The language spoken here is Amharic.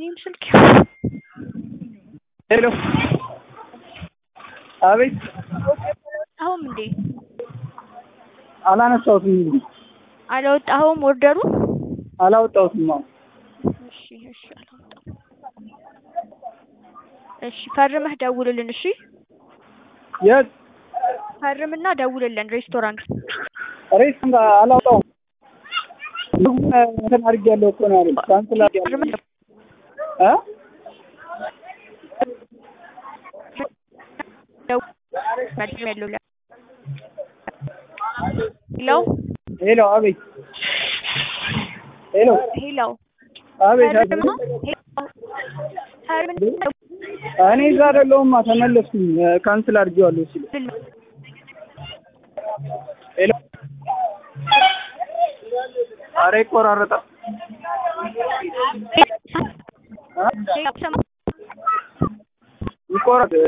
የኔም ስልክ ሄሎ አቤት አሁን እንዴ አላነሳሁትም አላወጣኸውም ኦርደሩ? አላወጣሁትም አዎ እሺ እሺ አላወጣሁም። እሺ ፈርመህ ደውልልን እሺ የት ፈርምና ደውልልን ሬስቶራንት ሬስ አላወጣሁም ምግቡን እንትን አድርጌያለሁ እኮ ነው ያለኝ ካንስል አድርጌያለሁ እ ሄሎ ሄሎ አቤት ሄሎ ሄሎ አቤት አቤት ፈርም ፈርም እኔ እዛ አይደለሁማ ተመለስኩኝ ካንስል አድርጌዋለሁ ሲል ሄሎ ኧረ ይቆራረጣል እ ይቆራረጥ